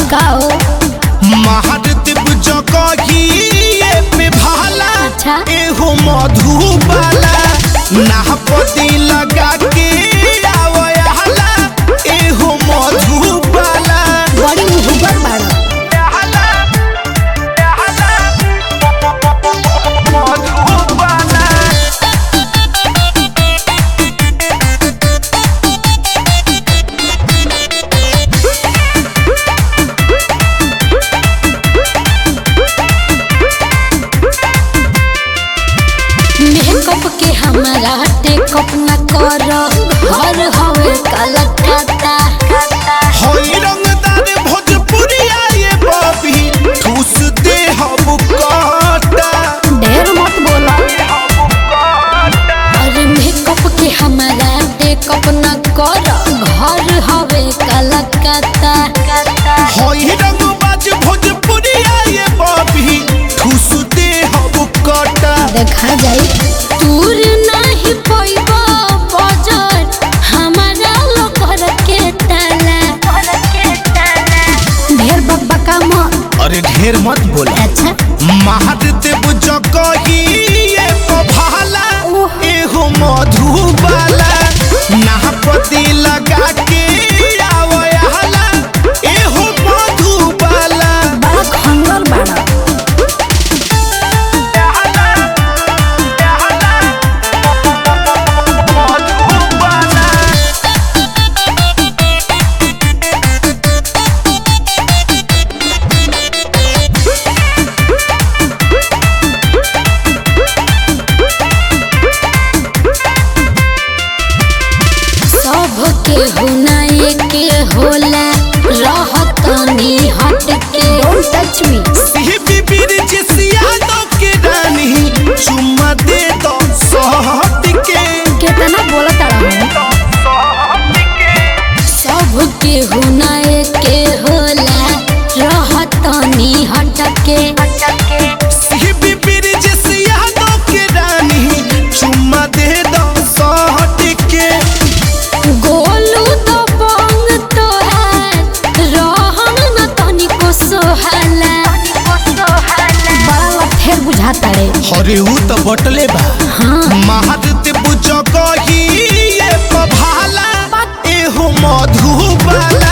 का हो महादेव जगहिए पे भाला अच्छा। एहो मधुबाला नाहपति लगा के आवयाला एहो मधुबाला बड़ी मुहबर बाड़ा मेकअप के हमारा टेकअप न कर घर हवे कलकत्ता हई रंगदार भोजपुरिया ये बबी ठूस दे हम काटा ढेर मत बोला अरे मेकअप के हमारा टेकअप न कर घर हवे कलकत्ता हई रंगबाज भोजपुरिया ये बबी ठूस दे हम काटा देखा जाई दूर नहीं पैबा बजट हमारा लोकर के ताला ढेर बब्बा का मत अरे ढेर मत बोला अच्छा महादेव जगहिए भाला ओह। एहो मधुबाला नाहपति लगा के आवयाला एहो मधुबाला बड़ा खंगल बाड़ा सब के होना के होला रहत नी हट के डोंट टच मी सिह बिबिर जिसिया दो के रानी चुम्मा दे दो सहट के कितना बोला तारा सब के होना के होला रहत नी हट के सिह बिबिर जिसिया दो के रानी चुम्मा दे दो सहट के गोलू तो बंग तो है रहन न तनिको सोहाला बड़ा लफेर बुझाता रे अरे ऊ तो बटले बा हाँ महादेव जगहिए भाला एहो मधुबाला